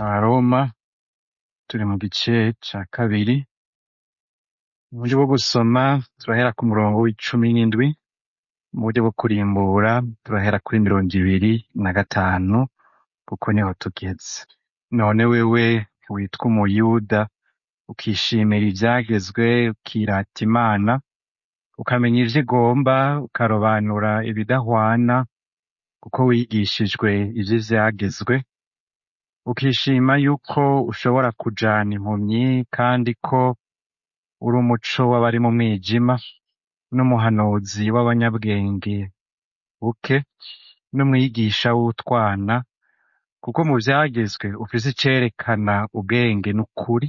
abaroma turi mu gice ca kabiri mu buryo bwo gusoma turahera ku murongo w'icumi n'indwi mu buryo bwo kurimbura turahera kuri mirongo ibiri na gatanu kuko niho tugeze none wewe witwa umuyuda ukishimira ivyagezwe ukirata imana ukamenya ivyo igomba ukarobanura ibidahwana kuko wigishijwe ivy'ivyagezwe ukishima yuko ushobora kujana impumyi kandi ko uri umuco w'abari mu mwijima n'umuhanuzi w'abanyabwenge buke n'umwigisha w'utwana kuko mu vyagezwe ufise icerekana ubwenge n'ukuri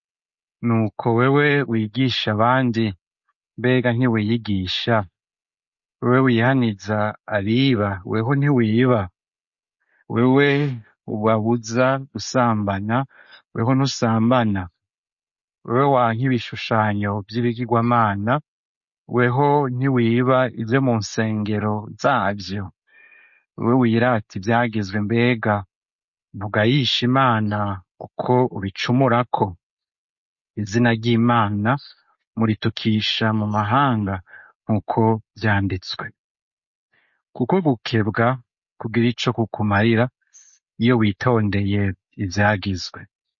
nuko wewe wigisha abandi mbega ntiwiyigisha wewe wihaniza abiba weho ntiwiba wewe ubabuza gusambana weho ntusambana wewe wanka ibishushanyo vy'ibigirwamana weho ntiwiba ivyo mu nsengero zavyo wewe wirata ivyagezwe mbega ntugayisha imana kuko ubicumurako izina ry'imana muritukisha mu mahanga nk'uko vyanditswe kuko gukebwa kugira ico kukumarira iyo witondeye ivyagizwe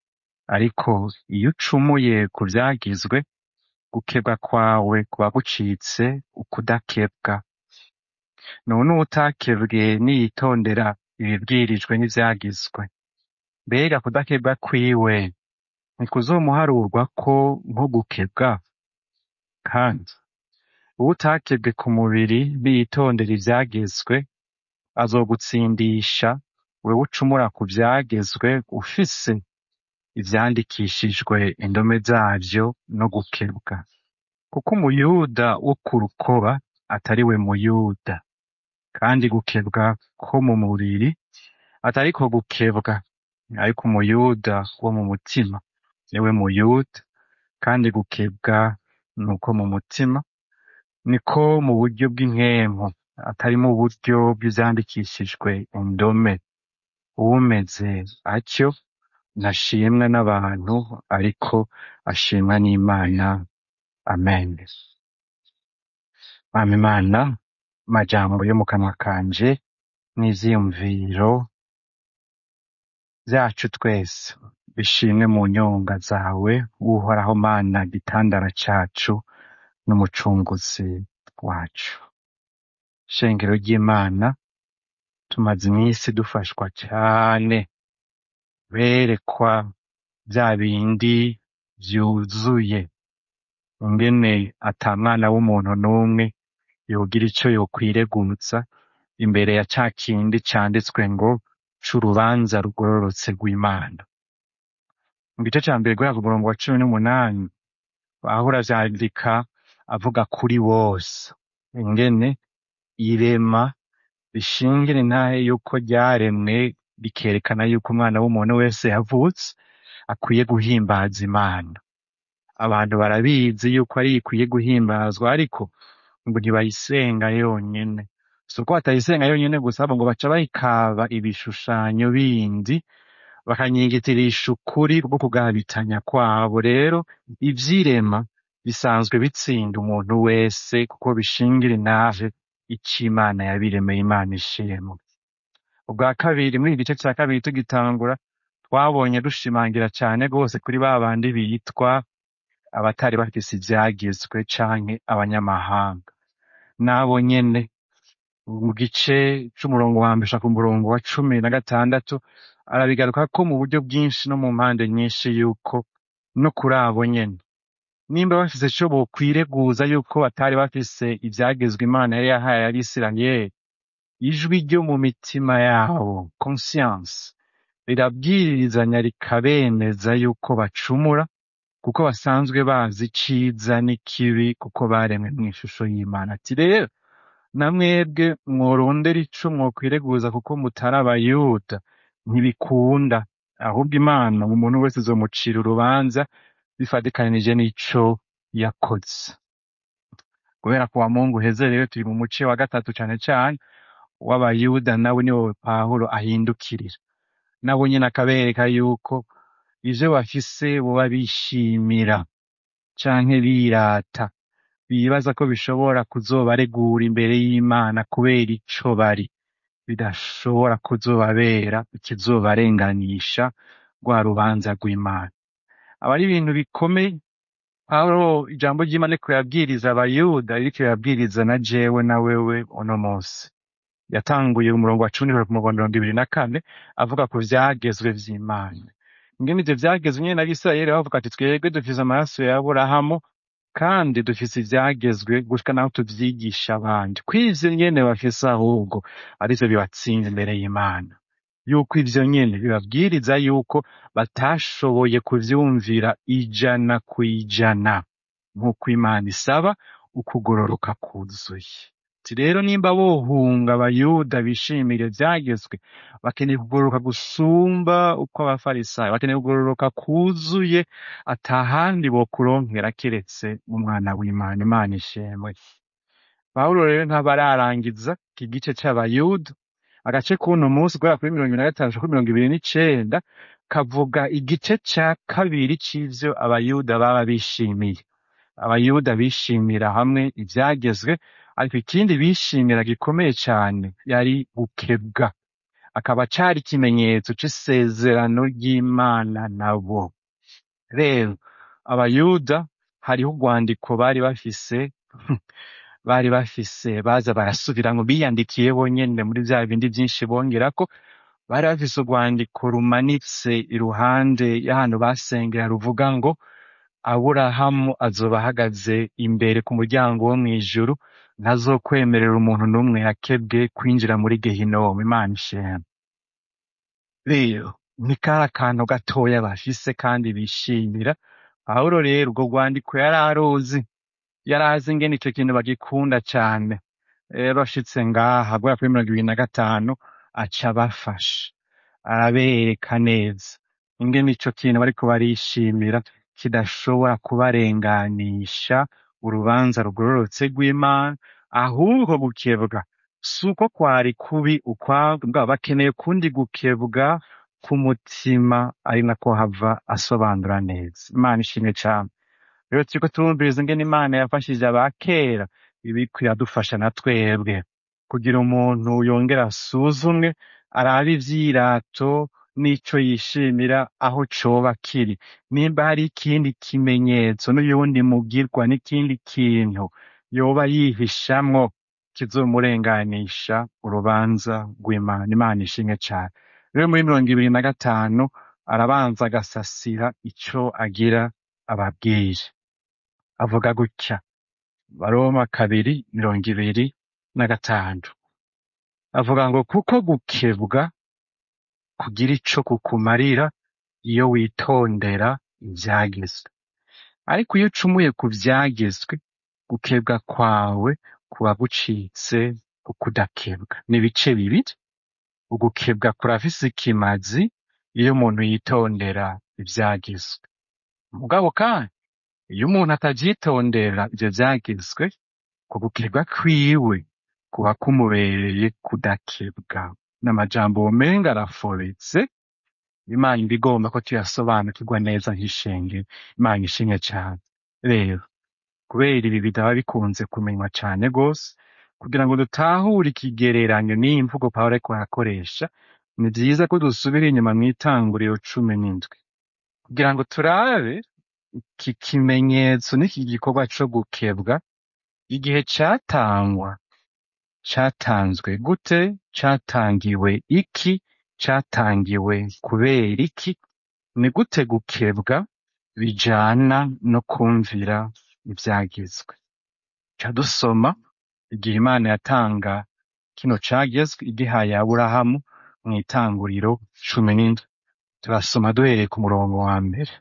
ariko iyo ucumuye ku vyagizwe gukebwa kwawe kuba gucitse ukudakebwa none uwutakebwe niyitondera ibibwirijwe n'ivyagizwe mbega kudakebwa kwiwe ntikuzomuharurwako nko gukebwa kandi uwutakebwe ku mubiri niyitondera ivyagezwe azogutsindisha wewe ucumura ku vyagezwe ufise ivyandikishijwe indome zavyo no gukebwa kuko umuyuda wo ku rukoba atari we muyuda kandi gukebwa ko mu mubiri atariko gukebwa ariko umuyuda wo mu mutima niwe muyuda kandi gukebwa nuko mu mutima niko mu buryo bw'inkempu atari mu buryo bw'ivyandikishijwe indome uwumeze atyo ntashimwa n'abantu ariko ashimwa n'imana amen mama imana amajambo yo mu kanwa kanje n'ivyiyumviro vyacu twese bishimwe mu nyonga zawe uhoraho mana gitandara cacu n'umucunguzi wacu shengero ry'imana tumaze iminsi dufashwa cane berekwa vya bindi vyuzuye ingene ata mwana w'umuntu n'umwe yogira ico yokwiregutsa imbere ya ca kindi canditswe ngo c'urubanza rugororotse rw'imana mu gice ca mbere guhera ku murongo wa cumi n'umunani pawulo avyandika avuga kuri bose ingene irema rishingira intahe yuko ryaremwe rikerekana yuko umwana w'umuntu wese yavutse akwiye guhimbaza imana abantu barabizi yuko ari ikwiye guhimbazwa ariko ngo ntibayisenga yonyene si uko batayisenga yonyene gusa ahubwo ngo baca bayikaba ibishushanyo bindi bakanyigitirisha ukuri bwo kugabitanya kwabo rero ivyirema bisanzwe bitsinda umuntu wese kuko bishingira intahe ico imana yabiremeye imana ishimwe ubwa kabiri muri iki gice ca kabiri tugitangura twabonye dushimangira cane rwose kuri ba bandi bitwa abatari bafise ivyagizwe canke abanyamahanga nabo nyene mu gice c'umurongo wa mbere gushika ku murongo wa cumi na gatandatu arabigaruka ko mu buryo bwinshi no mu mpande nyinshi yuko no kuri abo nyene nimba bafise ico bokwireguza yuko batari bafise ivyagezwe imana yari yahaye abisirayeli ijwi ryo mu mitima yabo conscience rirabwirizanya rikabemeza yuko bacumura kuko basanzwe bazi iciza n'ikibi kuko baremwe mw'ishusho y'imana ati rero namwebwe mworondera ico mwokwireguza kuko mutari abayuda ntibikunda ahubwo imana umuntu wese izomucira urubanza bifatikanije n'ico yakoze kubera ko wa mungu uheze rero turi mu muce wa gatatu cane cane w'abayuda nawe niwo pawulo ahindukirira nabo nyene akabereka yuko ivyo bafise boba bishimira canke birata bibaza ko bishobora kuzobaregura imbere y'Imana kubera ico bari bidashobora kuzobabera ikizobarenganisha rwa rubanza rw'Imana aba ari ibintu bikomeye Pawulo ijambo ry'Imana ariko yabwiriza abayuda ririko yabwiriza na jewe na wewe uno munsi yatanguye umurongo wa cumi ku murongo wa mirongo ibiri na kane avuga ku vyagezwe vy'Imana ingene ivyo vyagezwe nyene n'Abisirayeli bavuga ati twebwe dufise amaraso ya Aburahamu kandi dufise ivyagezwe gushika naho tuvyigisha abandi kw'ivyo nyene bafise ahubwo arivyo bibatsinda imbere y'Imana yuko ivyo nyene bibabwiriza yuko batashoboye kuvyumvira ijana kw'ijana nk'uko Imana isaba ukugororoka kuzuye ati rero nimba bohunga abayuda bishimira ivyagezwe bakeneye kugororoka gusumba uko abafarisayo bakeneye kugororoka kuzuye atahandi bokuronkera keretse mu mwana w'Imana Imana ishemwe Pawulo rero ntabararangiza iki gice c'abayuda agace k'uno munsi guhera kuri mirongo ibiri na gatanu kuri mirongo ibiri n'icenda kavuga igice ca kabiri c'ivyo abayuda baba bishimiye abayuda bishimira hamwe ivyagezwe ariko ikindi bishimira gikomeye cane yari gukebwa akaba cari ikimenyetso c'isezerano ry'Imana nabo rero abayuda hariho urwandiko bari bafise bari bafise baza barasubiramwo biyandikiye bonyene muri vya bindi vyinshi bongerako bari bafise urwandiko rumanitse iruhande y'ahantu basengera ruvuga ngo aburahamu azoba ahagaze imbere ku muryango wo mw'ijuru ntazokwemerera umuntu n'umwe yakebwe kwinjira muri gehinomu imana ishema rero ni kari akantu gatoya bafise kandi bishimira pawulo rero urwo rwandiko yari aruzi yari azi ingene ico kintu bagikunda cane rero ashitse ngaha guhera kuri mirongo ibiri na gatanu aca abafasha arabereka neza ingene ico kintu bariko barishimira kidashobora kubarenganisha urubanza rugororotse rw'Imana ahubwo gukebwa si uko kwari kubi ukwabwo bwaba bakeneye kundi gukebwa k'umutima ari nako hava asobanura neza Imana ishimwe cane rero turiko turumviriza ingene Imana yafashije abakera ibiriko iradufasha na twebwe kugira umuntu yongere asuzumwe arabe ivyirato n'ico yishimira aho coba kiri nimba hari ikindi kimenyetso n'uyundi mugirwa n'ikindi kintu yoba yihishamwo kizomurenganisha urubanza rw'Imana Imana ishimwe cane rero muri mirongo ibiri na gatanu arabanza agasasira ico agira ababwire avuga gutya baroma kabiri mirongo ibiri na gatanu avuga ngo kuko gukebwa kugira ico kukumarira iyo witondera ivyagezwe ariko iyo ucumuye ku vyagezwe gukebwa kwawe kuba gucitse ukudakebwa ni ibice bibiri ugukebwa kurafise ikimazi iyo umuntu yitondera ivyagezwe mugabo kandi iyo umuntu atavyitondera ivyo vyagezwe ku gukebwa kwiwe kuba kumubereye kudakebwa n'amajambo womenga arafobetse imana iba igomba ko tuyasobanukirwa neza nk'ishengero imana ishimwe cane rero kubera ibi bitaba bikunze kumenywa cane gose kugira ngo dutahure ikigereranyo n'iyi mvugo pawulo ariko arakoresha ni vyiza ko dusubira inyuma mw'itanguriro cumi n'indwi kugira ngo turabe iki kimenyetso n'iki gikorwa co gukebwa igihe catangwa catanzwe gute catangiwe iki catangiwe kubera iki ni gute gukebwa bijana no kumvira ivyagezwe ca dusoma igihe imana yatanga kino cagezwe igihaye aburahamu mw'itanguriro cumi n'indwi turasoma duhereye ku murongo wa mbere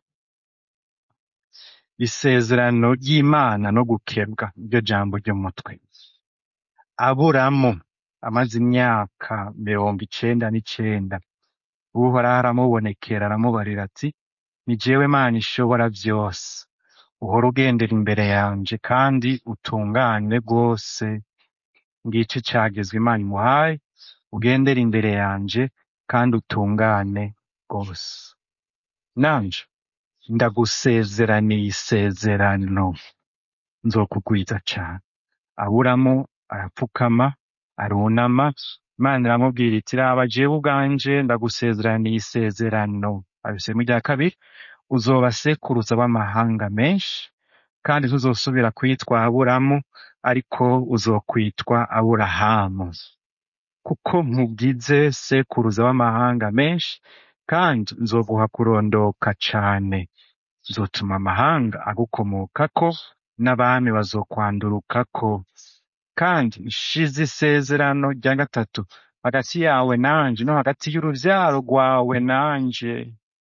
isezerano ry'imana no gukebwa niryo jambo ry'umutwe aburamu amaze imyaka mirongo icenda n'icenda uhoraho aramubonekera aramubarira ati ni jewe mana ishobora vyose uhora ugendera imbere yanje kandi utungane rwose ngico cagezwe imana imuhaye ugendera imbere yanje kandi utungane rwose nanje ndagusezeraniye isezerano nzokugwiza cane aburamu arapfukama arunama imana iramubwira iti raba jewe ubwanje ndagusezeraniye isezerano abisemu rya kabiri uzoba sekuruza w'amahanga menshi kandi ntuzosubira kwitwa aburamu ariko uzokwitwa aburahamu kuko nkugize sekuruza w'amahanga menshi kandi nzoguha kurondoka cane nzotuma amahanga agukomokako n'abami bazokwandurukako kandi nshize isezerano rya gatatu hagati yawe nanje no hagati y'uruvyaro rwawe nanje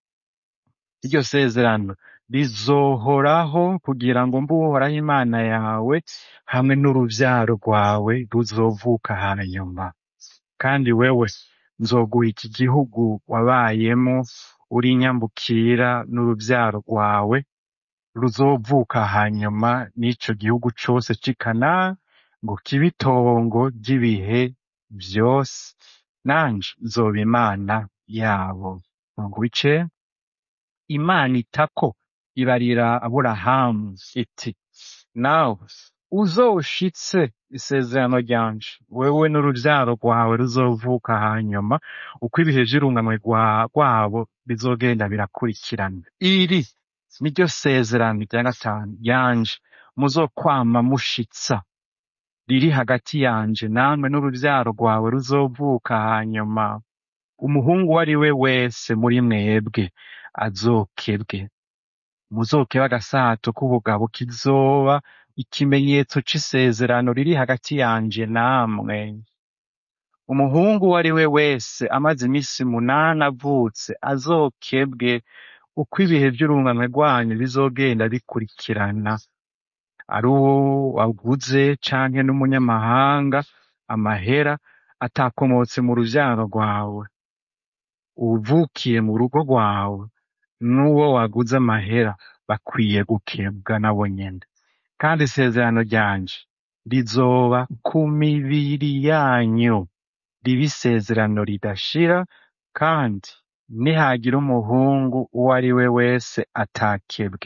iryo sezerano rizohoraho kugira ngo mbe uhoraho imana yawe hamwe n'uruvyaro rwawe ruzovuka hanyuma kandi wewe nzoguha iki gihugu wabayemo uri nyambukira n'uruvyaro rwawe ruzovuka hanyuma n'ico gihugu cose c'i Kanani ngo kibe itongo ry'ibihe vyose nanje nzoba imana yabo umurongo w'icenda imana itako ibarira aburahamu iti nawe uzoshitse isezerano ryanje wewe n'uruvyaro rwawe ruzovuka hanyuma uko ibihe vy'urunganwe rwa- rwabo bizogenda birakurikirana iri niryo sezerano rya gatanu ryanje muzokwama mushitsa riri hagati yanje namwe n'uruvyaro rwawe ruzovuka hanyuma umuhungu uwo ari we wese muri mwebwe azokebwe muzokeba agasato k'ubugabo kizoba ikimenyetso c'isezerano riri hagati yanje namwe umuhungu uwo ari we wese amaze imisi munani avutse azokebwe uko ibihe vy'urunganwe rwanyu bizogenda bikurikirana ari uwo waguze canke n'umunyamahanga amahera atakomotse mu ruvyaro rwawe uvukiye mu rugo rwawe n'uwo waguze amahera bakwiye gukebwa nabo nyene kandi isezerano ryanje rizoba ku mibiri yanyu ribe isezerano ridashira kandi nihagira umuhungu uwo ari we wese atakebwe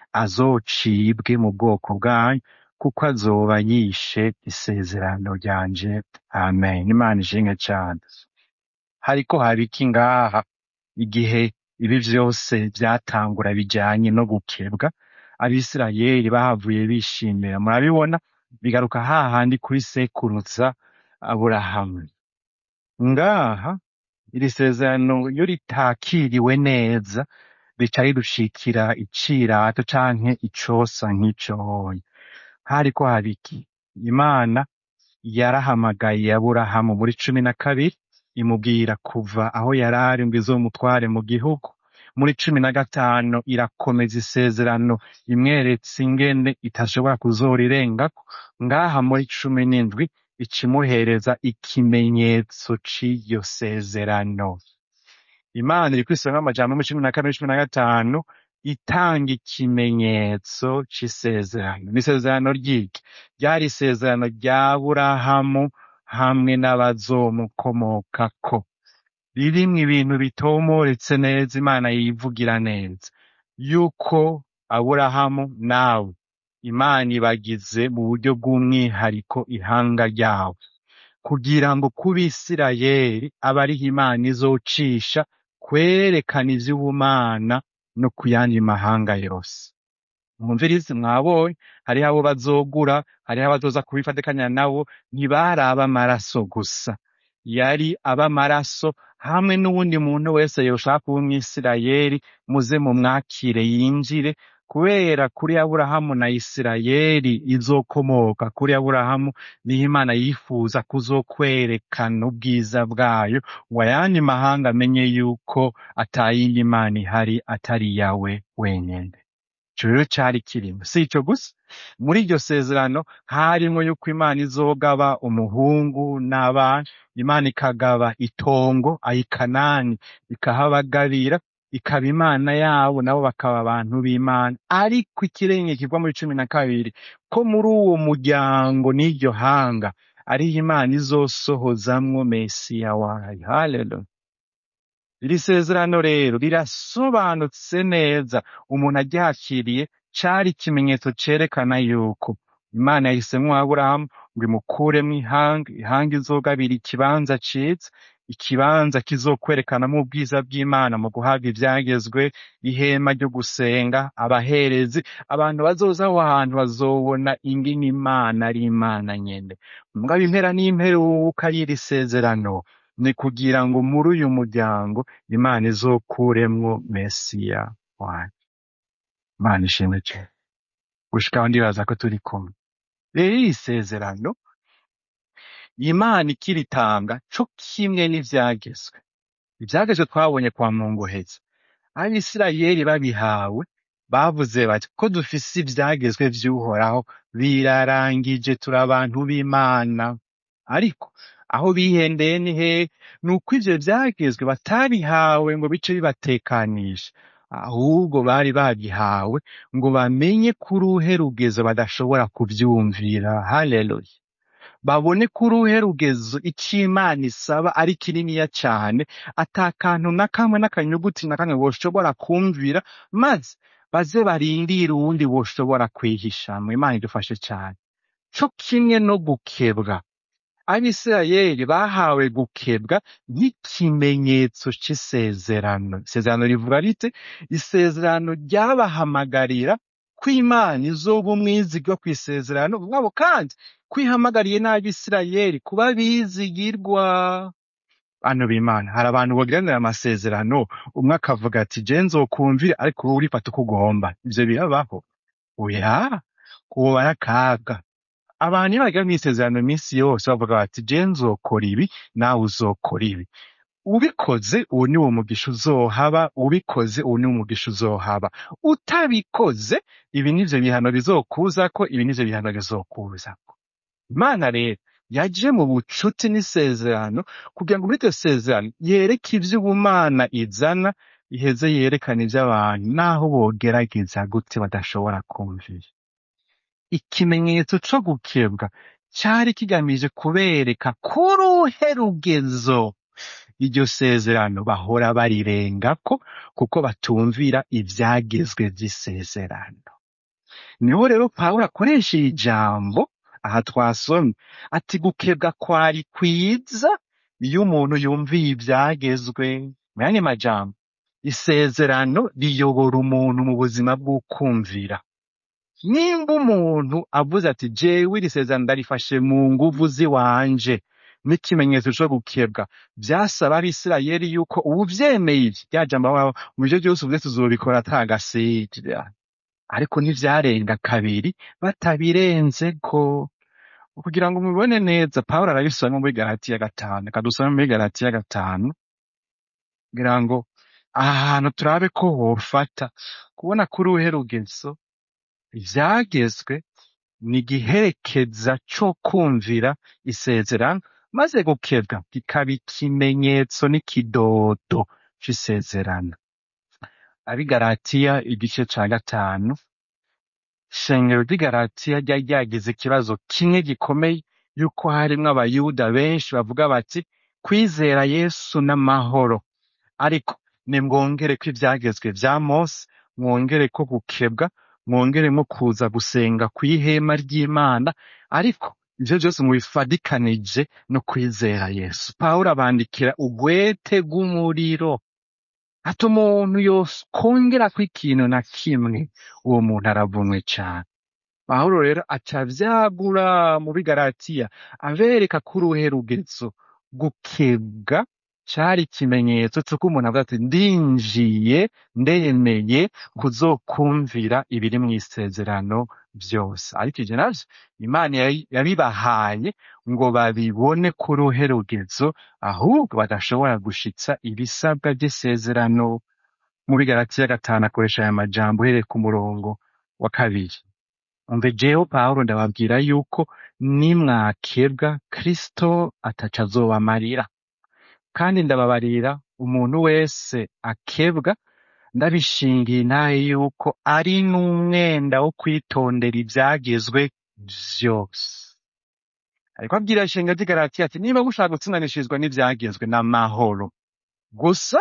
azocibwe mu bwoko bwanyu kuko azoba yishe isezerano ryanje amen imana ishimwe cane hariko haba iki ngaha igihe ibi vyose vyatangura bijanye no gukebwa abisirayeli bahavuye bishimira murabibona bigaruka hahandi kuri sekuruza aburahamu ngaha iri sezerano iyo ritakiriwe neza rica ridushikira icirato canke icosa nk'icoya hariko haba iki imana yarahamagaye aburahamu muri cumi na kabiri imubwira kuva aho yarari ngo izomutware mu gihugu muri cumi na gatanu irakomeza isezerano imweretse ingene itashobora kuzorirengako ngaha muri cumi n'indwi ikimuhereza ikimenyetso c'iryo sezerano imana iri kwisanga amajambo muri cumi na kane cumi na gatanu itanga ikimenyetso c'isezerano n'isezerano ryiki ryari isezerano rya burahamu hamwe n'abazomukomokako ririmwo ibintu bitomoretse neza imana yivugira neza yuko aburahamu nawe imana ibagize mu buryo bw'umwihariko ihanga ryawe kugira ngo ku bisirayeli abe ariho imana izocisha kwerekana ivy'ubumana no ku yandi mahanga yose mwumvirize mwabonye hariho abo bazogura hariho abazoza kubifatikanya nabo ntibari ab'amaraso gusa yari ab'amaraso hamwe n'uwundi muntu wese yoshaka kuba umwisirayeli muze mumwakire yinjire kubera kuri aburahamu na isirayeli izokomoka kuri aburahamu niho imana yifuza kuzokwerekana ubwiza bwayo ngo ayandi mahanga amenye yuko atayindi mana ihari atari iyawe wenyene ico rero cari kirimo si ico gusa muri iryo sezerano harimwo yuko imana izogaba umuhungu n'abana imana ikagaba itongo ayikanani ikahabagabira ikaba imana yabo nabo bakaba abantu b'imana ariko ikirenge kiva muri cumi na kabiri ko muri uwo muryango n'iryo hanga ariho imana izosohozamwo mesiya wayo haleluya iri sezerano rero rirasobanutse neza umuntu aryakiriye cari ikimenyetso cerekana yuko imana yahisemwo aburahamu ngo imukuremwo ihanga ihanga izogabira ikibanza ciza ikibanza kizokwerekanamwo ubwiza bw'imana mu guhabwa ivyagezwe ihema ryo gusenga abaherezi abantu bazoza aho hantu bazobona ingene imana ari imana nyene mugabo impera n'imperuka y'iri sezerano ni kugira ngo muri uyu muryango imana izokuremwo mesiya wayo imana ishimwe cane gushika aho ndibaza ko turi kumwe rero iri sezerano imana ikiritanga co kimwe n'ivyagezwe ivyagezwe twabonye kwa mungoheza abisirayeli babihawe bavuze bati ko dufise ivyagezwe vy'uhoraho birarangije turi abantu b'imana ariko aho bihendeye ni hehe ni uko ivyo vyagezwe batabihawe ngo bice bibatekanisha ahubwo bari babihawe ngo bamenye ko uruhe rugezo badashobora kuvyumvira haleluya babone ko uruhe rugezo ico imana isaba ari kininiya cane ata kantu na kamwe n'akanyuguti na kamwe boshobora kumvira maze baze barindire uwundi boshobora kwihishamwo imana idufashe cane co kimwe no gukebwa abisirayeli bahawe gukebwa nk'ikimenyetso c'isezerano isezerano rivuga rite isezerano ryabahamagarira ko imana izoba umwizigwa kw'isezerano mwabo kandi kwihamagariye n'abisirayeli kuba bizigirwa bantu b'imana hari abantu bagiranira amasezerano umwe akavuga ati je nzokumvira ariko wowe urifata uko ugomba ivyo birabaho oya uwo barakaga abantu iyo bagira mw'isezerano iminsi yose bavuga bati je nzokora ibi nawe uzokora ibi ubikoze uwo ni wo mugisha uzohaba ubikoze uwo ni wo mugisha uzohaba utabikoze ibi nivyo bihano bizokuzako ibi nivyo bihano bizokuzako imana rero yaje mu bucuti n'isezerano kugira ngo muri iryo sezerano yereke ivy'ubumana izana iheze yerekana ivy'abantu naho bogerageza gute badashobora kumvira ikimenyetso co gukebwa cari kigamije kubereka ko uruhe rugezo iryo sezerano bahora barirengako kuko batumvira ivyagezwe vy'isezerano niho rero pawulo akoresha iri jambo aha twasomye ati gukebwa kwari kwiza iyo umuntu yumviye ivyagezwe mu yandi majambo isezerano riyobora umuntu mu buzima bw'ukumvira nimba umuntu avuze ati jewe iri sezerano ndarifashe mu nguvu ziwanje n'ikimenyetso co gukebwa vyasaba abisirayeli yuko uwuvyemeye ivyo rya jambo bavuga mu vyo vyose uvuze tuzobikora ata gasira ariko ntivyarenga kabiri batabirenzeko kugira ngo mubibone neza pawulo arabisoma muri galatiya gatanu reka dusome muri galatiya gatanu kugira ngo aha hantu turabe ko wofata kubona ko uruhe rugezo ivyagezwe ni igiherekeza co kumvira isezerano maze gukebwa kikaba ikimenyetso n'ikidodo c'isezerano abi galatiya igice ca gatanu ishengero ry'i galatiya ryari ryagize ikibazo kimwe gikomeye yuko harimwo abayuda benshi bavuga bati kwizera yesu n'amahoro ariko nimwongereko ivyagezwe vya mose mwongereko gukebwa mwongeremo kuza gusenga kw'ihema ry'imana ariko ivyo vyose mubifadikanije no kwizera yesu pawulo abandikira ugwete rw'umuriro ati umuntu yokongerako ikintu na kimwe uwo muntu aravumwe cane pawulo rero aca vyagura mu bigaratiya abereka ko uruhe rugezo gukebwa cari ikimenyetso c'uko umuntu avuga ati ndinjiye ndemeye kuzokumvira ibiri mw'isezerano vyose ariko ivyo navyo imana yabi- yabibahaye ngo babibone ko uruhe rugezo ahubwo badashobora gushitsa ibisabwa vy'isezerano mu bigaratiya gatanu akoresha aya majambo uhereye ku murongo wa kabiri umve jewe pawulo ndababwira yuko nimwakebwa kristo ataco azobamarira kandi ndababarira umuntu wese akebwa ndabishingiye intahe yuko ari n'umwenda wo kwitondera ivyagezwe vyose ariko abwira ishenga ry'i Galatiya ati niba mushaka gutsindanishirizwa n'ivyagezwe n'amahoro gusa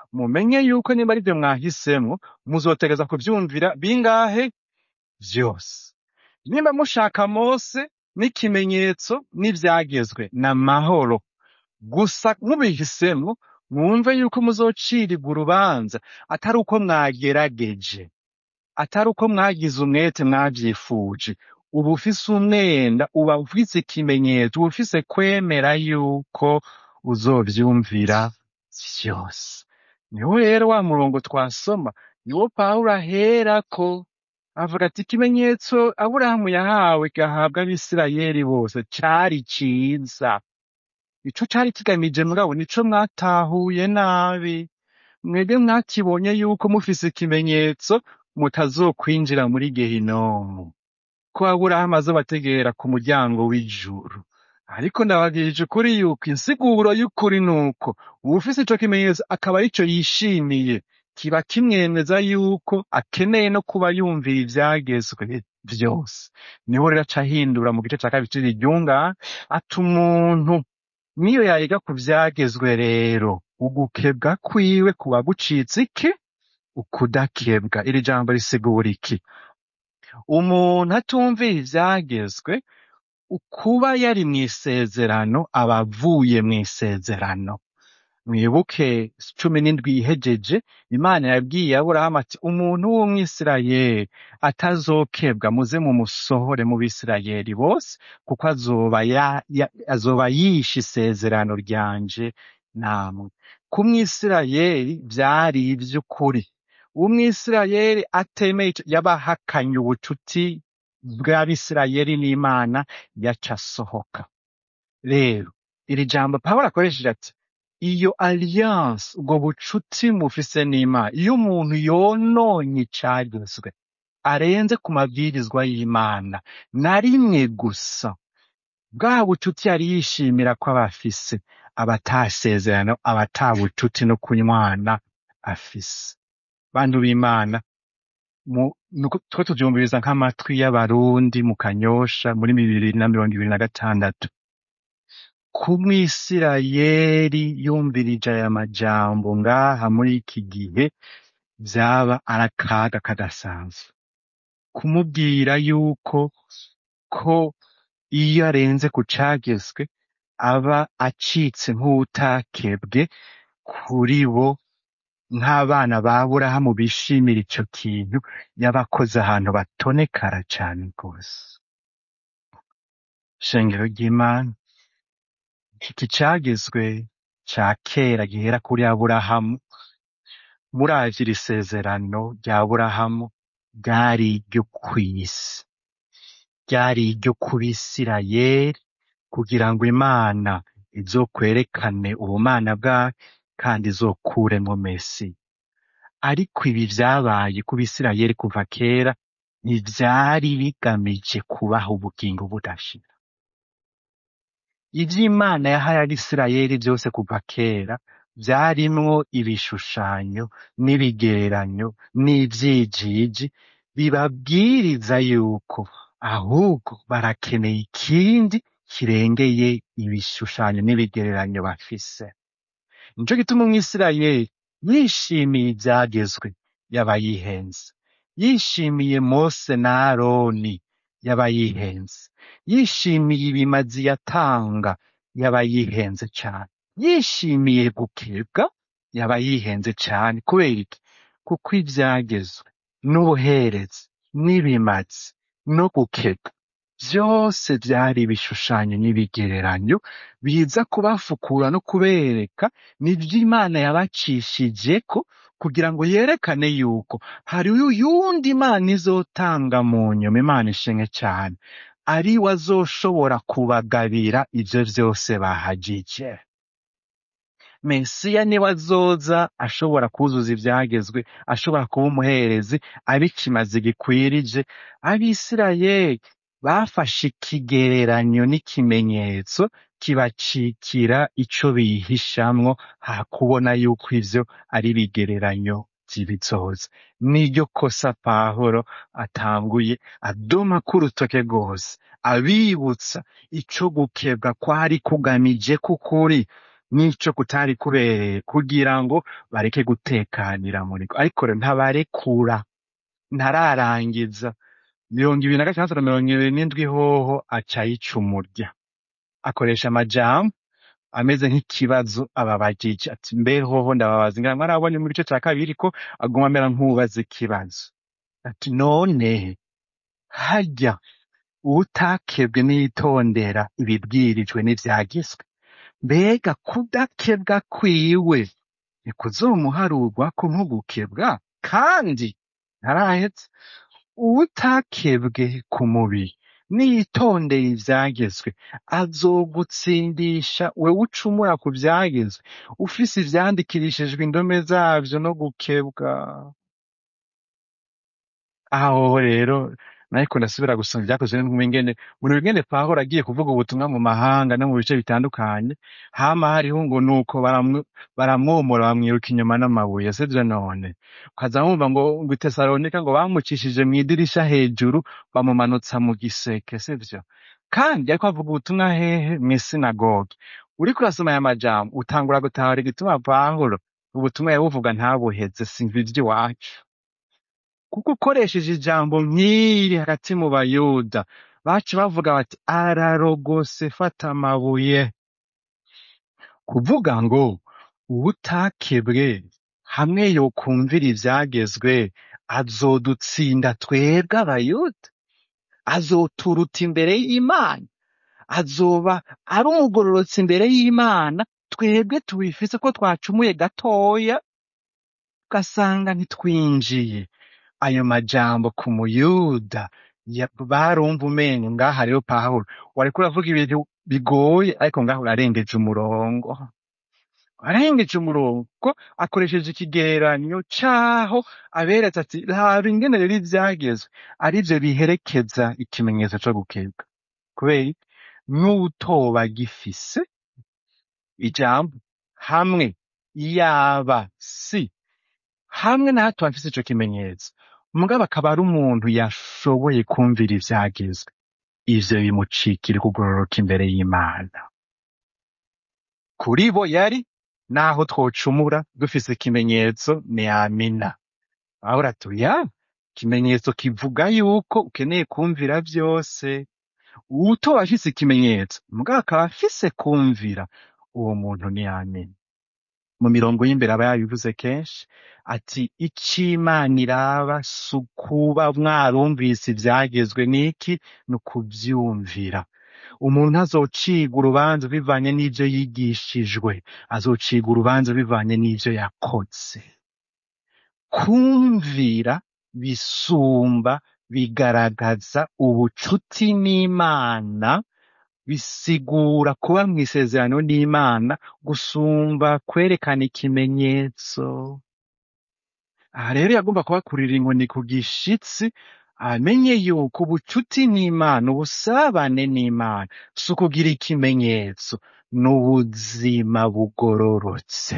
mumenye yuko niba ari byo mwahisemwo muzotegeza kuvyumvira bingahe vyose nimba mushaka mose n'ikimenyetso n'ivyagezwe n'amahoro gusa mubihisemwo mwumve yuko muzocirirwa urubanza atari uko mwagerageje atari uko mwagize umwete mwavyifuje uba ufise umwenda uba ufise ikimenyetso uba ufise kwemera yuko uzovyumvira vyose niho rero wa murongo twasoma niwo pawulo aherako avuga ati ikimenyetso aburahamu yahawe gahabwa abisirayeli bose cari ciza ico cari kigamije mugabo nico mwatahuye nabi mwebwe mwakibonye yuko mufise ikimenyetso mutazokwinjira muri gehinomu ko aburahamu azobategera ku muryango w'ijuru ariko ndababwirije ukuri yuko insiguro y'ukuri nuko uwufise ico kimenyetso akaba arico yishimiye kiba kimwemeza yuko akeneye no kuba yumvira ivyagezwe vyose niho rero aca ahindura mu gice ca kabiri c'iryunga ati umuntu niyo yayiga ku vyagezwe rero ugukebwa kwiwe kuba gucitse iki ukudakebwa iri jambo risigura iki umuntu atumvira ivyagezwe ukuba yari mw'isezerano aba avuye mw'isezerano mwibuke cumi n'indwi ihejeje imana yabwiye aburahamu ati umuntu w'umwisirayeli atazokebwa muze mumusohore mu bisirayeli bose kuko azoba ya, ya, azoba yishe isezerano ryanje namwe ku mwisirayeli vyari ivy'ukuri umwisirayeli atemeye ico yabahakanye ubucuti bw'abisirayeli n'imana yaca asohoka rero iri jambo pawulo akoresheje ati iyo alliance ubwo bucuti mufise n'imana iyo umuntu yononye icagezwe arenze ku mabwirizwa y'imana na rimwe gusa bwa bucuti yari yishimira ko aba afise aba atasezerano aba ata bucuti no kunywana afise bantu b'imana mu- nuko- two tuvyumviriza nk'amatwi y'abarundi mu kanyosha muri bibiri na mirongo ibiri na gatandatu ku mwisirayeli yumvirije aya majambo ngaha muri iki gihe vyaba ari akaga kadasanzwe kumubwira yuko ko iyo arenze ku cagezwe aba acitse nk'uwutakebwe kuri bo nk'abana ba Aburahamu bishimira ico kintu yabakoze ahantu batonekara cane rwose shengero ry'imana iki cagezwe ca kera gihera kuri Aburahamu muravye iri sezerano rya Aburahamu ryari iryo kw'isi ryari iryo ku Bisirayeli kugira ngo Imana izokwerekane ubumana bwayo kandi izokuremwo Mesiya. Ariko ibi vyabaye ku Bisirayeli kuva kera ntivyari bigamije kubaha ubugingo budashira. Ivyo Imana yahaye Abisirayeli vyose kuva kera vyarimwo ibishushanyo n'ibigereranyo n'ivyijiji bibabwiriza yuko ahubwo barakeneye ikindi kirengeye ibishushanyo n'ibigereranyo bafise. Nico gituma umwisirayeli yishimiye ivyagezwe yaba yihenze. Yishimiye Mose na Aroni yaba yihenze. Yishimiye ibimazi yatanga yaba yihenze cane. Yishimiye gukebwa yaba yihenze cane. Kubera iki? Kuko ivyagezwe n'ubuherezi n'ibimazi no gukebwa vyose vyari ibishushanyo n'ibigereranyo biza kubafukura no kubereka nivyo Imana yabacishijeko kugira ngo yerekane yuko hari uyundi Imana izotanga mu nyuma Imana ishimwe cane ari we azoshobora kubagabira ivyo vyose bahajije. Mesiya niwe azoza ashobora kuzuza ivyagezwe, ashobora kuba umuherezi, abikimazi gikwirije. Abisirayeli bafashe ikigereranyo n'ikimenyetso kibacikira ico bihishamwo, ha kubona yuko ivyo ari ibigereranyo vy'ibizoza. Niryo kosa Pawulo atanguye adomako urutoke rwose, abibutsa ico gukebwa kwari kugamije k'ukuri n'ico kutari kubereye kugira ngo bareke gutekanira muri ko ariko rero ntabarekura ntararangiza mirongo ibiri na gatandatu na mirongo ibiri n'indwi hoho aca yica umurya akoresha amajambo ameze nk'ikibazo ababajije ati mbe hoho ndababaza ngira mwarabonye mu gice ca kabiri ko aguma amera nk'uwubaza ikibazo ati none harya uwutakebwe n'itondera ibibwirijwe n'ivyagizwe mbega kudakebwa kwiwe ntikuzomuharurwako nko gukebwa kandi ntarahetse uwutakebwe ku mubiri niyitondeye ivyagezwe azogutsindisha wewe ucumura ku vyagezwe ufise ivyandikirishijwe indome zavyo no gukebwa aho rero nariko ndasubira gusoma ivyakozwe n'intumwa ingene muri ingene pawulo agiye kuvuga ubutumwa mu mahanga no mu bice bitandukanye hama hariho ngo nuko baramw- baramwomora bamwiruka inyuma n'amabuye sivyo none ukaza wumva ngo ngo i Tesalonika ngo bamucishije mw'idirisha hejuru bamumanutsa mu giseke sivyo kandi ariko avuga ubutumwa hehe mw'isinagogi uriko urasoma aya majambo utangura gutahura igituma pawulo ubutumwa yabuvuga ntabuheze simva ivy'iwacu kuko ukoresheje ijambo nk'iri hagati mu bayuda baca bavuga bati ararogose fata amabuye kuvuga ngo uwutakebwe hamwe yokumvira ivyagezwe azodutsinda twebwe abayuda azoturuta imbere y'imana azoba ari umugororotsi imbere y'imana twebwe tubifise ko twacumuye gatoya ugasanga ntitwinjiye ayo majambo ku muyuda ya- barumva umengo ngaha rero pawulo wariko uravuga ibintu bigoye ariko ngaho urarengeje umurongo arengeje umurongo ko akoresheje ikigereranyo caho aberetse ati raba ingene rero ivyagezwe arivyo biherekeza ikimenyetso co gukebwa kubera iki? n'utoba gifise ijambo hamwe yaba si hamwe na hato hafise ico kimenyetso mugabo akaba ari umuntu yashoboye kumvira ivyagezwe ivyo bimucikira kugororoka imbere y'imana kuri bo yari naho twocumura dufise ikimenyetso ni amina aho uratuya ikimenyetso kivuga yuko ukeneye kumvira vyose uwutoba afise ikimenyetso mugabo akaba afise kumvira uwo muntu ni amina mu mirongo y'imbere aba yabivuze kenshi ati ic'imana iraba si ukuba mwarumvise ivyagezwe n'iki ni ukuvyumvira umuntu azociga urubanza bivanye n'ivyo yigishijwe azociga urubanza bivanye n'ivyo yakoze kumvira bisumba bigaragaza ubucuti n'imana bisigura kuba mw'isezerano n'imana gusumba kwerekana ikimenyetso aha rero yagomba kubakurira inkoni ku gishitsi amenye yuko ubucuti n'imana ubusabane n'imana si ukugira ikimenyetso n'ubuzima bugororotse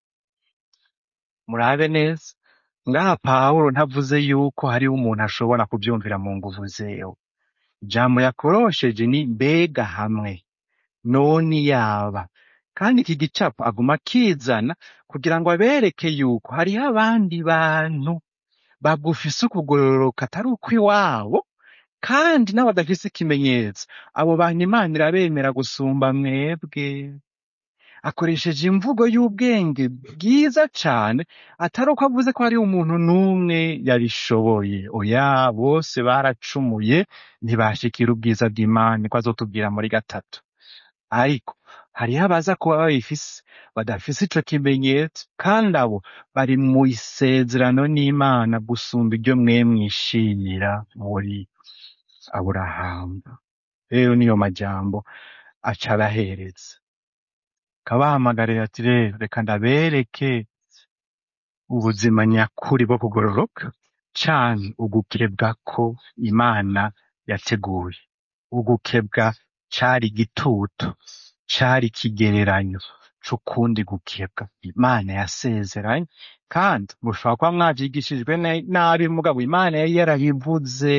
murabe neza ngaha pawulo ntavuze yuko hariho umuntu ashobora kuvyumvira mu nguvu zewe ijambo yakorosheje ni mbega hamwe none yaba kandi iki gicapo aguma akizana kugira ngo abereke yuko hariho abandi bantu bagufise ukugororoka atari ukw'iwabo kandi n'abadafise ikimenyetso abo bantu imana irabemera gusumba mwebwe akoresheje imvugo y'ubwenge bwiza cane atari uko avuze ko hari umuntu n'umwe yabishoboye oya bose baracumuye ntibashikira ubwiza bw'imana ko azotubwira muri gatatu ariko hariho abaza kuba babifise badafise ico kimenyetso kandi abo bari mu isezerano n'imana gusumba iryo mwe mwishimira muri aburahamu rero niyo majambo aca abahereza kabahamagarira ati rero reka ndabereke ubuzima nyakuri bwo kugororoka canke ugukebwa ko imana yateguye ugukebwa cari igitutu cari ikigereranyo c'ukundi gukebwa imana yasezeranye kandi mushobora kuba mwavyigishijwe ne- nabi mugabo imana yari yarabivuze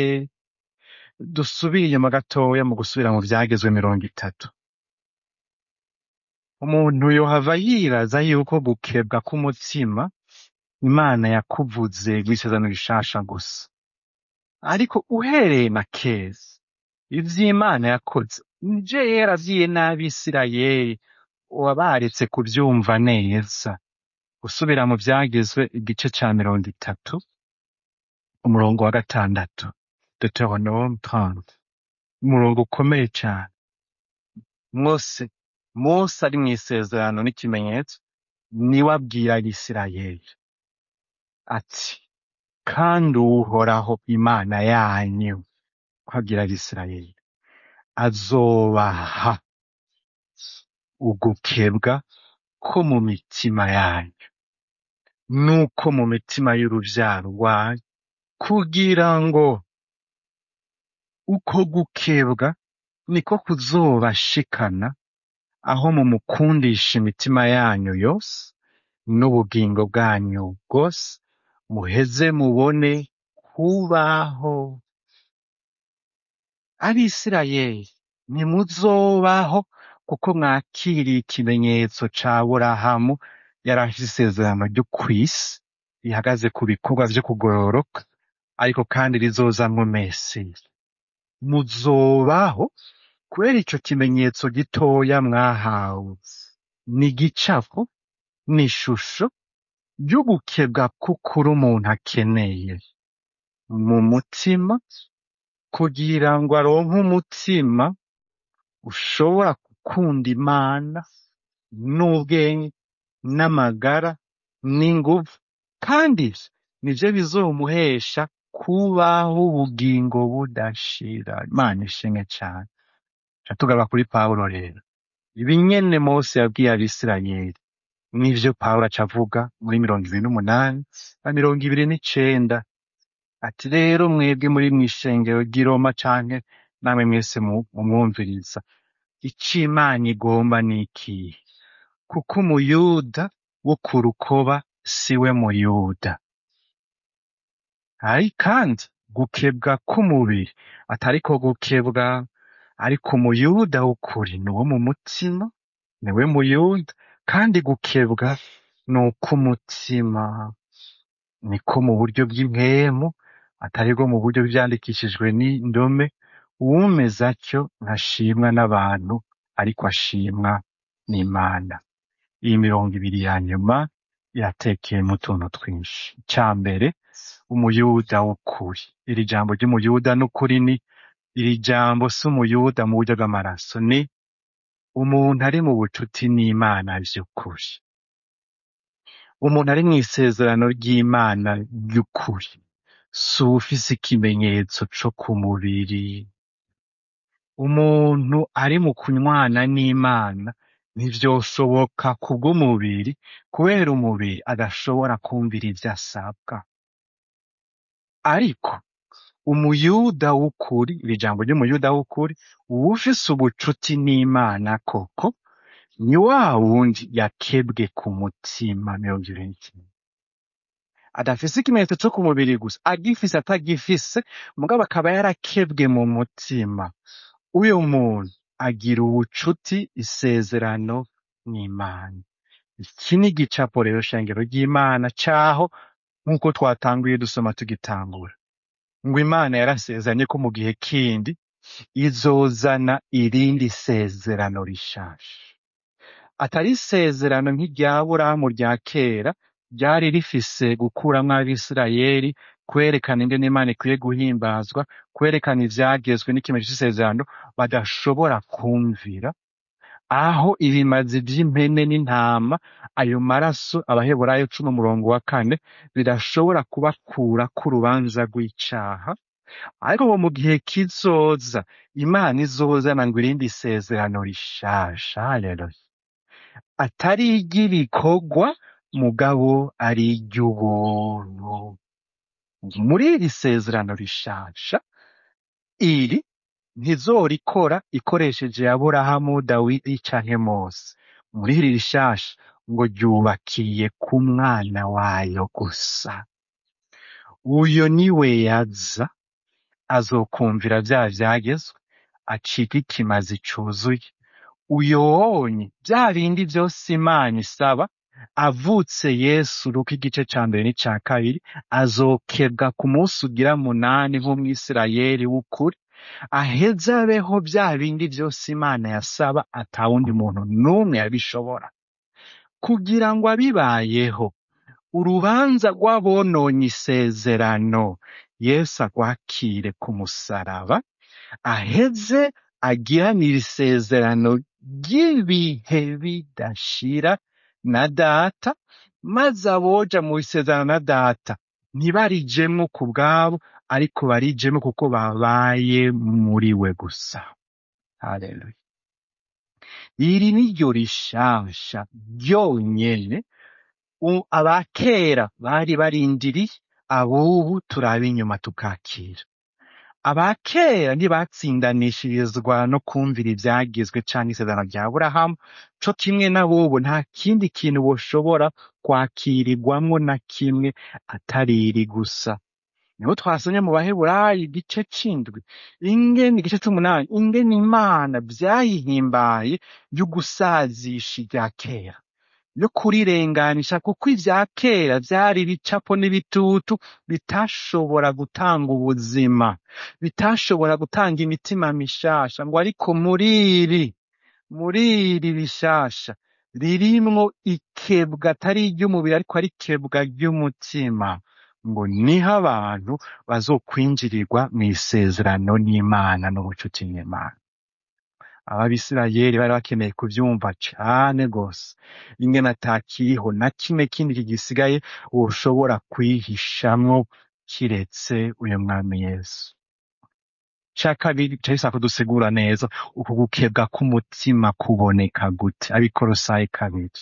dusubire inyuma gatoya mu gusubira mu vyagezwe mirongo itatu umuntu yohava yibaza yuko gukebwa k'umutima imana yakuvuze rw'isezerano rishasha gusa ariko uhereye na keza ivy'imana yakoze nije yaravyiye n'abisirayeli wabaretse kuvyumva neza gusubira mu vyagizwe igice ca mirongo itatu umurongo wa gatandatu deuteronome 30 umurongo ukomeye cane mose mose ari mw'isezerano n'ikimenyetso niwe abwira abisirayeli ati kandi uhoraho imana yanyu ko abwira abisirayeli azobaha ugukebwa ko mu mitima yanyu nuko mu mitima y'uruvyaro rwanyu kugira ngo uko gukebwa niko kuzobashikana aho mumukundisha imitima yanyu yose n'ubugingo bwanyu bwose muheze mubone kubaho abisirayeli ntimuzobaho kuko mwakiriye ikimenyetso ca burahamu yari afise isezerano ryo kw'isi rihagaze ku bikorwa vyo kugororoka ariko kandi rizozamwo mesiya muzobaho kubera ico kimenyetso gitoya mwahawe ni igicapo ni ishusho ry'ugukebwa k'ukuri umuntu akeneye mu mutima kugira ngo aronke umutima ushobora gukunda imana n'ubwenge n'amagara n'inguvu kandi ivyo nivyo bizomuhesha kubaho ubugingo budashira imana ishimwe cane ca tugaruka kuri pawulo rero ibi nyene mose yabwiye abisirayeli nivyo pawulo aca avuga muri mirongo ibiri n'umunani na mirongo ibiri n'icenda ati rero mwebwe muri mw'ishengero ry'i Roma canke namwe mwese mu- mumwumviriza ico imana igomba ni ikihe kuko umuyuda wo ku rukoba siwe muyuda ari kandi gukebwa k'umubiri atariko gukebwa ariko umuyuda w'ukuri ni uwo mu mutima niwe muyuda kandi gukebwa ni uk'umutima niko mu buryo bw'impwemu atari bwo mu buryo bw'ivyandikishijwe n'indome uwumeze atyo ntashimwa n'abantu ariko ashimwa n'imana iyi mirongo ibiri ya nyuma iratekeyemo utuntu twinshi icya mbere umuyuda w'ukuri iri jambo ry'umuyuda n'ukuri ni iri jambo si umuyuda mu buryo bw'amaraso ni umuntu ari mu bucuti n'imana vy'ukuri umuntu ari mw'isezerano ry'imana ry'ukuri si uwufise ikimenyetso co ku mubiri umuntu ari mu kunywana n'imana ntivyoshoboka kubw'umubiri kubera umubiri adashobora kumvira ivyo asabwa ariko umuyuda w'ukuri iri jambo ry'umuyuda w'ukuri uwufise ubucuti n'imana koko ni wa wundi yakebwe ku mutima mirongo ibiri n'ikenda adafise ikimenyetso co ku mubiri gusa agifise atagifise mugabo akaba yarakebwe mu mutima uyu muntu agira ubucuti isezerano n'imana iki ni igicapo rero shengero ry'imana caho nk'uko twatanguye dusoma tugitangura ngo imana yarasezeranye ko mu gihe kindi izozana irindi sezerano rishasha atari isezerano nk'irya Aburahamu rya kera ryari rifise gukuramwo abisirayeli kwerekana ingene Imana ikwiye guhimbazwa kwerekana ivyagezwe n'ikimenyetso c'isezerano badashobora kumvira aho ibimazi vy'impene n'intama ayo maraso abaheburayo cumi umurongo wa kane bidashobora kubakurako urubanza rw'icaha ariko ngo mu gihe kizoza imana izozana ngo irindi sezerano rishasha haleluya atari iry'ibikorwa mugabo ari iry'ubuntu muri iri sezerano rishasha iri ntizorikora ikoresheje aburahamu dawidi canke mose muri iri rishasha ngo ryubakiye ku mwana wayo gusa uyo niwe yaza azokumvira vya vyagezwe acika ikimazi cuzuye uyonye bya bindi vyose imana isaba avutse yesu luka igice ca mbere n'ica kabiri azokebwa ku munsi ugira munani nk'umwisirayeli w'ukuri aheze abeho bya bindi vyose imana yasaba atawundi muntu n'umwe yabishobora kugira ngo abibayeho urubanza rw'abononye isezerano yesu agwakire ku musaraba aheze agiranire isezerano ry'ibihe bidashira na data maze aboja mu isezerano na data ntibarijemwo ku bwabo ariko barijemwo kuko babaye muri we gusa haleluya iri ni ryo rishasha ryonyene u- abakera bari barindiriye abubu turaba inyuma tukakira abakera ntibatsindanishirizwa no kumvira ivyagizwe canke isezerano rya aburahamu co kimwe n'abubu nta kindi kintu boshobora kwakirirwamwo na kimwe atari iri gusa niho twasomye mu baheburayi igice c'indwi ingene igice c'umunani ingene imana vyayihimbaye y'ugusazisha irya kera yo kurirenganisha kuko ivya kera vyari ibicapo n'ibitutu bitashobora gutanga ubuzima bitashobora gutanga imitima mishasha ngo ariko muri iri muri iri rishasha ririmwo ikebwa atari iry'umubiri ariko ari ikebwa ry'umutima ngo niho abantu bazokwinjirirwa mw'isezerano n'imana n'ubucuti n'imana ababisirayeli bari bakeneye kuvyumva cane gose ingene atakiriho na kimwe kindi kigisigaye woshobora kwihishamwo kiretse uyu mwami yesu ca kabiri cahise kudusigura neza uku gukebwa k'umutima kuboneka gute abikorosayi kabiri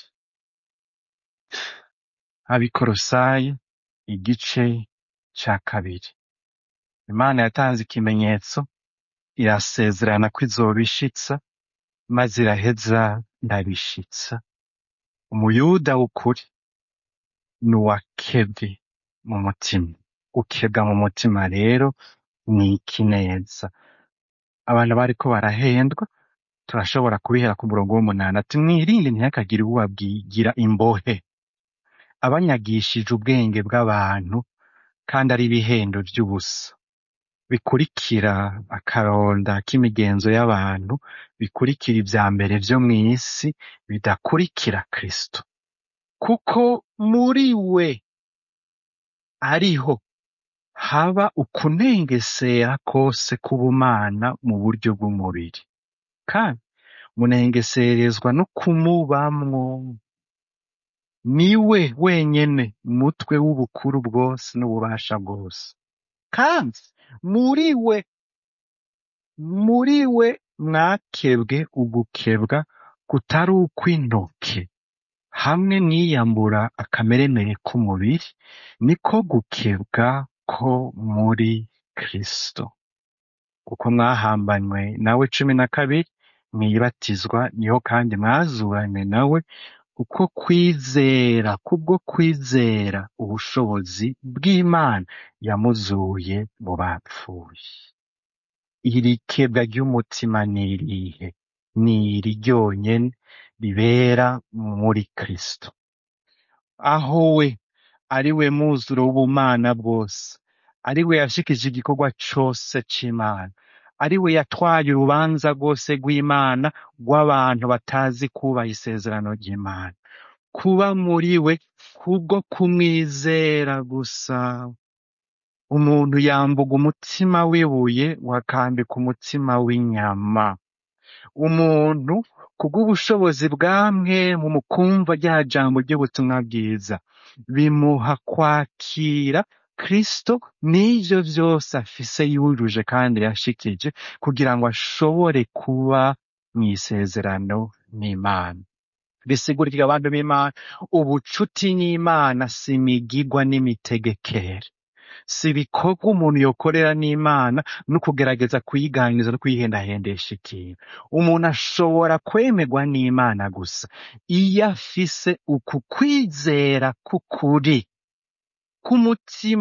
abikorosayi igice ca kabiri imana yatanze ikimenyetso irasezerana ko izobishitsa maze iraheza irabishitsa umuyuda w'ukuri ni uwakebwe mu mutima gukebwa mu mutima rero ni iki neza abantu bariko barahendwa turashobora kubihera ku murongo w'umunani ati mwirinde ntihakagire uwabwigira imbohe abanyagishije ubwenge bw'abantu kandi ari ibihendo vy'ubusa bikurikira akaronda k'imigenzo y'abantu bikurikira ivya mbere vyo mw'isi bidakurikira kristo kuko muri we ariho haba ukunengesera kose k'ubumana mu buryo bw'umubiri kandi munengeserezwa no kumubamwo niwe wenyene mutwe w'ubukuru bwose n'ububasha bwose kandi muri we muri we mwakebwe ugukebwa kutari ukw'intoke hamwe mwiyambura akameremere k'umubiri niko gukebwa ko muri kristo kuko mwahambanywe nawe cumi na kabiri mwibatizwa niho kandi mwazuranywe nawe uko kwizera kubwo kwizera ubushobozi bw'imana yamuzuye mu bapfuye iri kebwa ry'umutima ni irihe ni iri ryonyene ribera muri kristo aho we ari we muzuro w'ubumana bwose ari we yashikije igikorwa cose c'imana ari we yatwaye urubanza rwose rw'imana rw'abantu batazi kubaha isezerano ry'imana kuba muri we kubwo kumwizera gusa umuntu yambuga umutima w'ibuye wakambika umutima w'inyama umuntu kubw'ubushobozi bwamwe mu mukumva rya jambo ry'ubutumwa bwiza bimuha kwakira kristo n'ivyo vyose afise yujuje kandi yashikije kugira ngo ashobore kuba mw'isezerano n'imana bisigurira abantu b'imana ubucuti n'imana si imigigwa n'imitegekere si ibikorwa umuntu yokorera n'imana no kugerageza kuyiganiriza no kuyihendahendesha ikintu umuntu ashobora kwemerwa n'imana gusa iyo afise uku kwizera k'ukuri k'umutima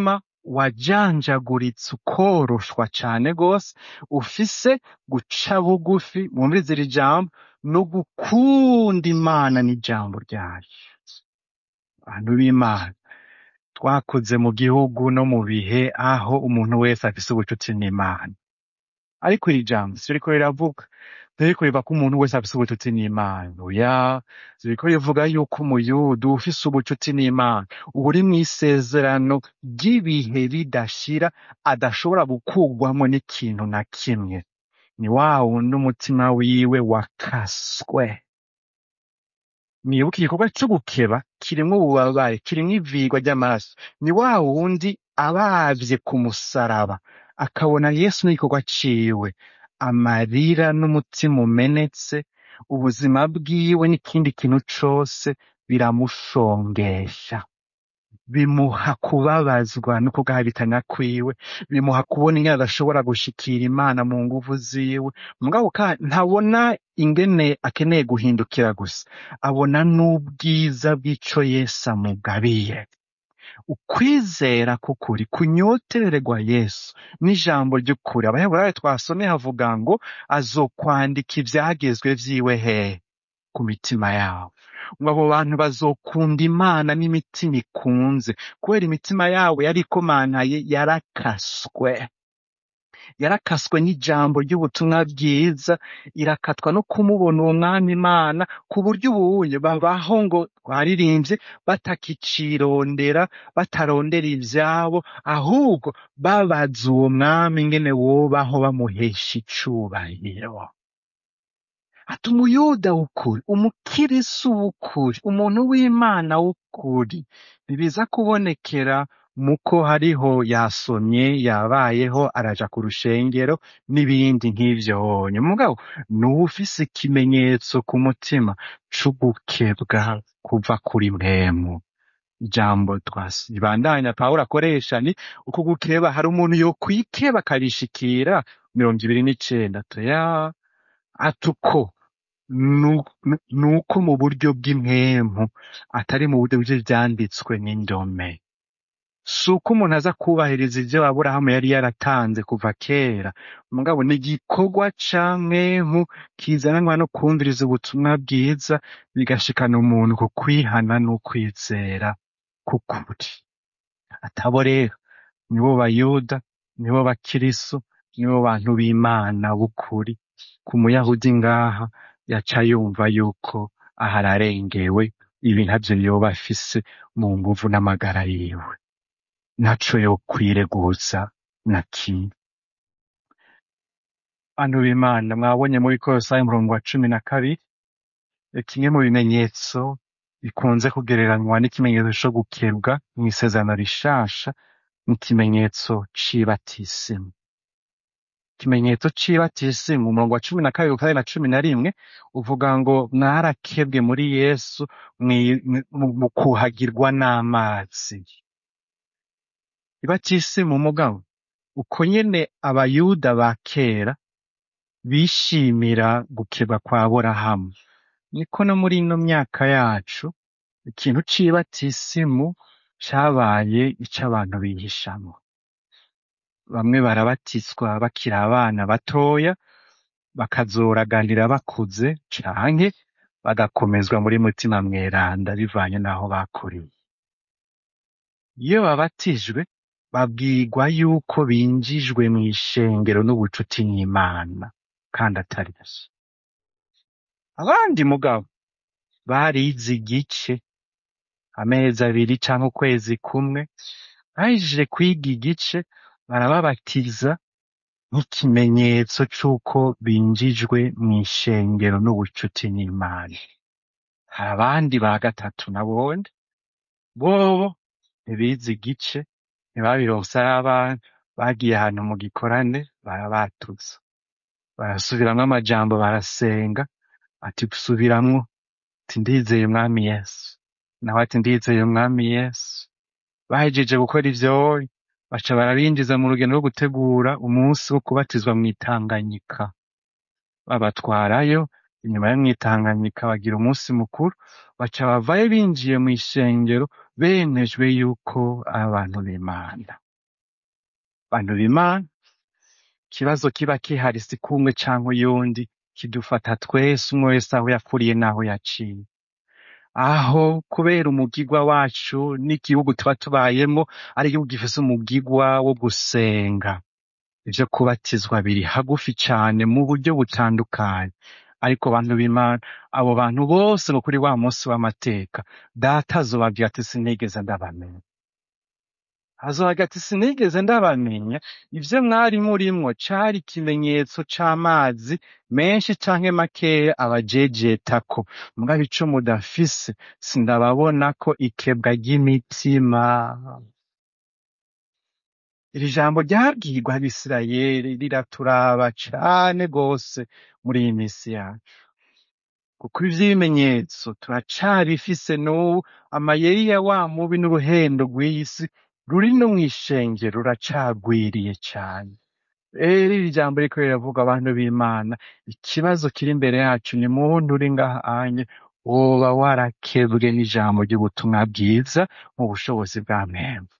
wajanjaguritse ukoroshwa cane gose ufise guca bugufi mwumvirize iri jambo no gukunda imana n'ijambo ryayo bantu b'imana twakuze mu gihugu no mu bihe aho umuntu wese afise ubucuti n'imana ariko iri jambo siryo riko riravuga ntiriko riva ko umuntu wese afise ubucuti n'imana oya ririko rivuga yuko umuyuda ufise ubucuti n'imana uba uri mw'isezerano ry'ibihe bidashira adashobora gukurwamo n'ikintu na kimwe ni wa wundi umutima wiwe wakaswe mwibuke igikorwa co gukeba kirimwo ububabare kirimwo ivigwa ry'amaraso ni wa wundi abavye ku musaraba akabona yesu n'igikorwa ciwe amarira n'umutima umenetse ubuzima bwiwe n'ikindi kintu cose biramushongesha bimuha kubabazwa no kugahabitana kwiwe bimuha kubona ingene adashobora gushikira imana mu nguvu ziwe mugabo kandi ntabona ingene akeneye guhindukira gusa abona n'ubwiza bw'ico yesu amugabiye ukwizera k'ukuri kunyotererwa yesu n'ijambo ry'ukuri abaheburayo twasomye havuga ngo azokwandika ivyagezwe vyiwe hehe ku mitima yabo ngo abo bantu bazokunda imana n'imitima ikunze kubera imitima yabo yari ikomantaye yarakaswe yarakaswe n'ijambo ry'ubutumwa bwiza irakatwa no kumubona uwo mwami imana ku buryo ubuye babaho ngo twaririmbye batakicirondera batarondera ivyabo ahubwo babaza uwo mwami ingene wobaho bamuhesha icubahiro ati umuyuda w'ukuri umukirisu w'ukuri umuntu w'imana w'ukuri ntibiza kubonekera muko hariho yasomye yabayeho araja ku rushengero n'ibindi nk'ivyo honye mugabo n'uwufise ikimenyetso ku mutima c'ugukebwa kuva kuri mpemu ijambo twasibandanya pawulo akoresha ni uko gukeba hari umuntu yokwikeba akarishikira mirongo ibiri n'icenda toya atuko nu- nuko mu buryo bw'impemu atari mu buryo bw'ivyanditswe n'indome si uko umuntu aza kubahiriza ivyo aburahamu yari yaratanze kuva kera mugabo ni igikorwa ca mwemu kizananwa no kwumviriza ubutumwa bwiza bigashikana umuntu ku kwihana n'ukwizera k'ukuri atabo rero nibo bayuda nibo bakirisu nibo bantu b'imana b'ukuri ku muyahudi ngaha yaca yumva yuko aha ararengewe ibi ntavyo yoba afise mu nguvu n'amagara yiwe ntaco yokwireguza na kimwe bantu b'imana mwabonye muri kolosayi umurongo wa cumi na kabiri eh, kimwe mu bimenyetso bikunze kugereranywa n'ikimenyetso co gukebwa mw'isezerano rishasha n'ikimenyetso c'ibatisimu ikimenyetso c'ibatisimu umurongo wa cumi na kabiri kandi na cumi na rimwe uvuga ngo mwarakebwe muri yesu mwi- mu mu kuhagirwa n'amazi ibatisimu mugabo uko nyene abayuda ba kera bishimira gukebwa kwa Aburahamu niko no muri ino myaka yacu ikintu c'ibatisimu cabaye ico abantu bihishamwo bamwe barabatizwa bakiri abana batoya bakazoraganira bakuze canke bagakomezwa muri mutima mweranda bivanye n'aho bakuriye iyo babatijwe babwirwa yuko binjijwe mw'ishengero n'ubucuti n'imana kandi atari vyo abandi mugabo barize igice amezi abiri canke ukwezi kumwe bahejeje kwiga igice barababatiza nk'ikimenyetso c'uko binjijwe mw'ishengero n'ubucuti n'imana hari abandi ba gatatu nabone bobo ntibize igice ntibabironse ari abana bagiye ahantu mu gikorane barabatuza barasubiramwo amajambo barasenga ati subiramwo ati ndizeye umwami yesu nawe ati ndizeye umwami yesu bahejeje gukora ivyo baca barabinjiza mu rugendo rwo gutegura umunsi wo kubatizwa mw'itanganyika babatwarayo inyuma yo mw'itanganyika bagira umunsi mukuru baca bavayo binjiye mw'ishengero bemejwe yuko ari abantu b'imana bantu b'imana ikibazo kiba kihari si kumwe canke uyundi kidufata twese umwe wese aho yakuriye n'aho yaciye aho kubera umugigwa wacu n'igihugu tuba tubayemo ari igihugu gifise umugigwa wo gusenga ivyo kubatizwa biri hagufi cane mu buryo butandukanye ariko bantu b'imana abo bantu bose ngo kuri wa munsi w'amateka data azobabwira ati sinigeze ndabamenya azobaga ati sinigeze ndabamenya ivyo mwari murimwo cari ikimenyetso c'amazi menshi canke makeya abajejetako mugabo ico mudafise sindababonako ikebwa ry'imitima iri jambo ryabwirwa abisirayeli riraturaba cane gose muri iyi misi yacu kuko ivy'ibimenyetso turacabifise n'ubu amayeri ya wa mubi n'uruhendo rw'iyi si ruri no mw'ishengero ruracagwiriye cane rero iri jambo riko riravuga abantu b'imana ikibazo kiri imbere yacu ni muntu uri ngaha anye woba warakebwe n'ijambo ry'ubutumwa bwiza mu bushobozi bwa mwemwe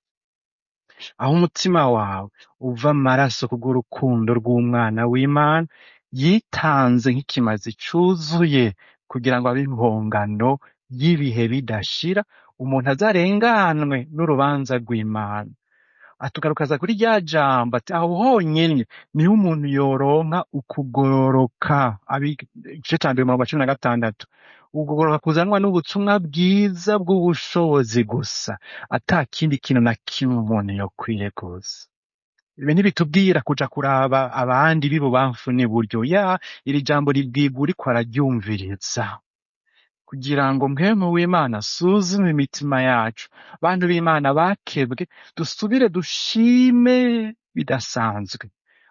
aho umutima wawe uva amaraso kubw'urukundo rw'umwana w'imana yitanze nk'ikimazi cuzuye kugira ngo abe impongano y'ibihe bidashira umuntu azarenganwe n'urubanza rw'imana atugarukaza kuri rya jambo ati aho honyene niho umuntu yoronka ukugororoka Abi- igice ca mbere umurongo wa cumi na gatandatu ukugororoka kuzanwa n'ubutumwa bwiza bw'ubushobozi gusa ata kindi kintu na kimwe umuntu yokwireguza ibi ntibitubwira kuja kuraba abandi b'ibubamfu n'iburyo ya iri jambo ribwirwa uriko araryumviriza kugira ngo mpwemu w'imana asuzume imitima yacu bantu b'imana bakebwe dusubire dushime bidasanzwe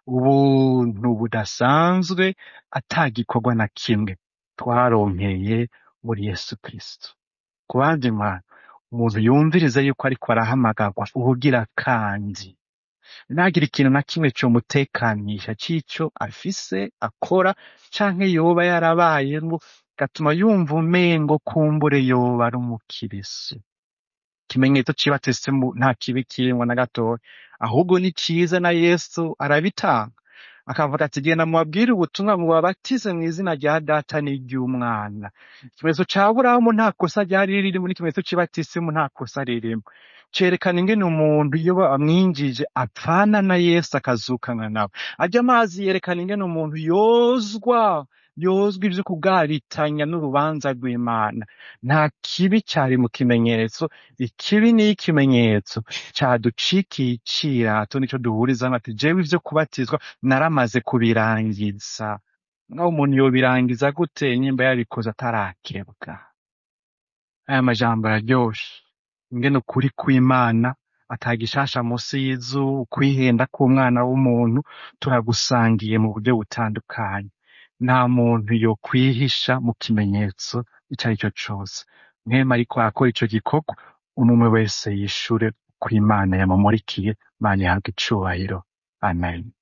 ubuntu budasanzwe atagikorwa na kimwe twaronkeye muri yesu kristo ku bandi mwana umuntu yumviriza yuko ariko arahamagarwa ubugira kandi ntagire ikintu na kimwe comutekanisha c'ico afise akora canke yoba yarabayemwo gatuma yumva umengo kumbure yoba ari umukirisu ikimenyetso c'ibatisimu nta kibi kirimwo na gatoya ahubwo ni ciza na yesu arabitanga akavuga ati genda mubabwire ubutumwa mubabatize mu izina rya data n'iry'umwana ikimenyetso ca burahamu nta kosa ryari ririmo n'ikimenyetso c'ibatisimu nta kosa ririmo cerekana ingene umuntu iyo bamwinjije apfana na yesu akazukana nawe arya amazi yerekana ingene umuntu yozwa yozwa ivyo kugaritanya n'urubanza rw'imana nta kibi cari mu kimenyetso ikibi ni ikimenyetso caducikiye icirato nico duhurizamwo ati jewe ivyo kubatizwa naramaze kubirangiza ngaho umuntu yobirangiza gute nyimba yabikoze atarakebwa aya majambo araryoshe ingene ukuri kw'imana atagishasha musi y'izuba ukwihenda k'umwana w'umuntu turagusangiye mu buryo butandukanye nta muntu yokwihisha mu kimenyetso ico ari cyo cose mwema ariko arakora ico gikorwa umwe wese yishure uko imana yamumurikiye imana ihabwe icubahiro amen